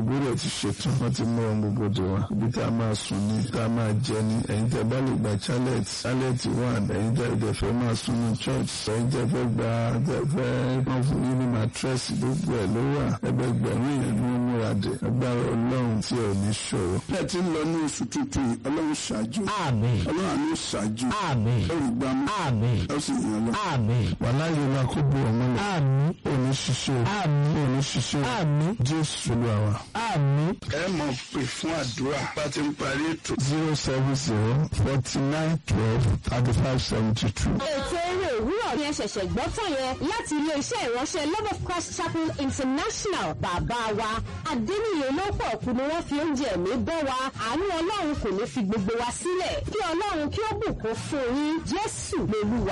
gbogbo rẹ̀ ti ṣetán wọ́n ti mú ohun gbogbo dè wá ibi tá a máa sùn ní tá a máa jẹ ní ẹ̀yin tẹ́ bá lè gba chalet chalet one ẹ̀yin tẹ́ tẹ́ fẹ́ máa sùn ní church ẹ̀yin tẹ́ fẹ́ gba tẹ́ fẹ́ wọ́n fún yín ní mattress gbogbo ẹ̀ ló wà ẹgbẹgbẹ̀rún yẹn ní wọ́n múra dé agbára ọlọ́run tí ò ní ṣòro. bẹ́ẹ̀ ti ń lọ ní oṣù tuntun yìí ọlọ́run ṣáájú Àmín. ọlọ́run àánú ṣáájú Àmín. olùgbàmù Àmín. ẹ sì yàn lọ. Àmín. wàhálà yìí máa kó bu ọmọ lọ. Àmín. òní ṣiṣẹ́ Àmín. òní ṣiṣẹ́ Àmín. jésù olúwa wa. Àmín. ẹ mọ̀ pé fún àdúrà bá ti ń parí ètò. zero seven zero forty nine twelve thirty five seventy two. ètò eré òwúrọ̀ ni ẹ ṣẹ̀ṣẹ̀ gbọ́ tán yẹn láti ilé-iṣẹ́ ìránṣẹ́ love of christ chapel international bàbá wa adéníyè lọ́pọ̀ kú ni wọ́n fi oúnjẹ ẹ̀mí bọ́ wa àánú ọlọ́run kò ní fi gbogbo wa sílẹ̀ kí ọlọ́run kí ó bùkún fún yín jésù lolúwa.